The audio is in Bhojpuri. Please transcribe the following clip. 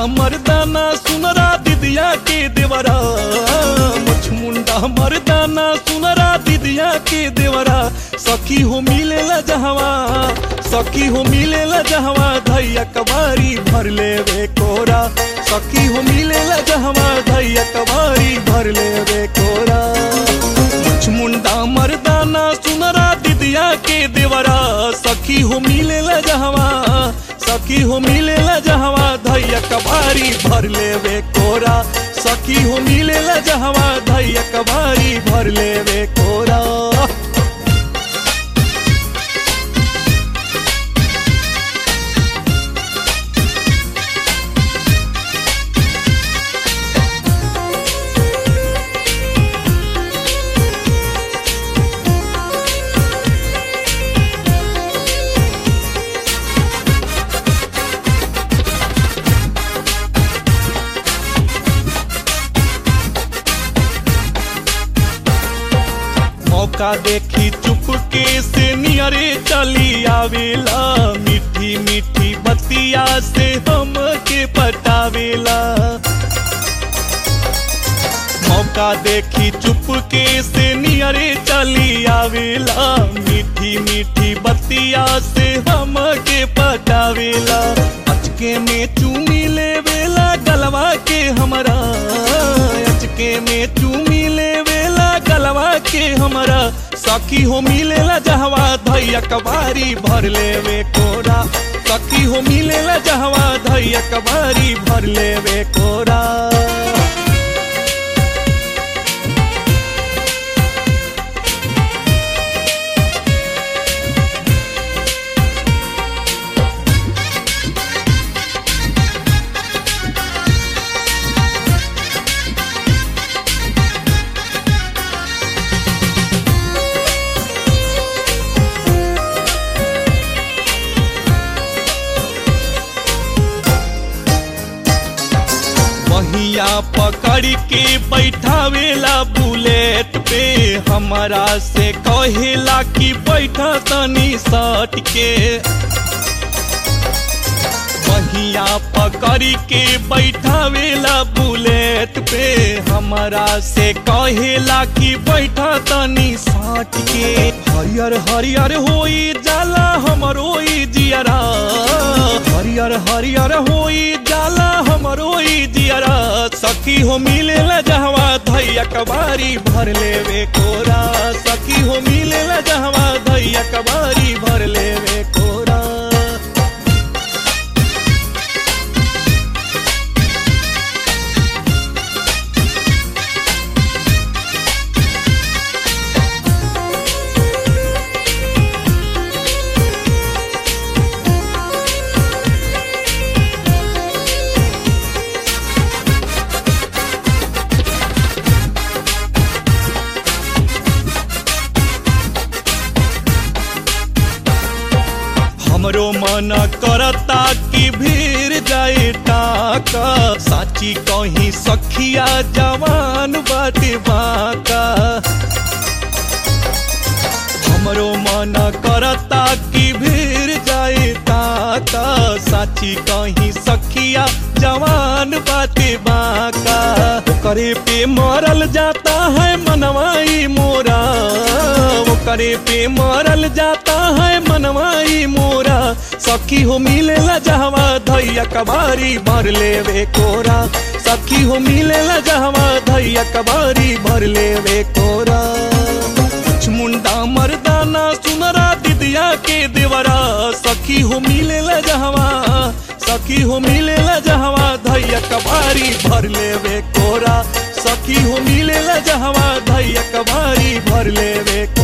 मर्दाना सुनरा दिदिया के देवरा मुछ मुंडा मर्दाना सुनरा दिदिया के देवरा सखी हो मिलेला जहवा सखी हो मिलेला जहवा धैया कबारी भर लेवे कोरा सखी हो मिलेला जहवा धैया कबारी भर लेवे कोरा मुछ मुंडा मर्दाना सुनरा दिदिया के देवरा सखी हो मिलेला जहवा सखी हो मिलेला जहवा धैया कबारी भर लेवे कोरा सखी हो मिलेला जहवा धैया कबारी भर लेवे कोरा मौका देखी चुपके से नियरे चली आवेला मीठी मीठी बतिया से हम के पटावेला मौका देखी चुपके से नियरे चली आवेला मीठी मीठी बतिया से हम के पटावेला अचके में चूमी लेवेला गलवा के हमरा अचके में चूमी लेवेला गलवा के हमरा सखी हो मिलेला जहवा धैया कबारी भर लेवे कोरा सखी हो मिलेला जहवा धैया कबारी भर लेवे कोरा महिया पकड़ के बैठावेला बुलेट पे हमारा से कहेला कि बैठा तनी सट के महिया पकड़ के बैठावेला बुलेट पे हमारा से कहेला कि बैठा तनी सट के हरियर हरियर होई जाला हमरो ई जियरा हरियर हरियर होई जाला हमरो ई जियरा सखी हो मिलेला जहवा धैया कबारी भर लेवे कोरा सखी हो मिलेला जहवा धैया कबारी भर लेवे कोरा हमरो मन करता कि भीड़ जाए टाका साची कहीं सखिया जवान बाटे बाका हमरो मन करता कि भीड़ जाए ताका साची कहीं सखिया जवान बाटे बाका करे पे मरल जाता है मनवाई मोरा वो करे पे मरल जाता है मनवाई मोरा सखी हो मिलेला जहवा धैया कबारी भर लेवे कोरा सखी हो मिलेला जहवा धैया कबारी भर लेवे कोरा कुछ मुंडा मर्दाना सुनरा दिदिया के देवरा सखी हो मिलेला जहवा सखी हो मिलेला जहवा धैया कबारी भर लेवे कोरा सखी हो मिलेला जहवा धैया कबारी भर लेवे कोरा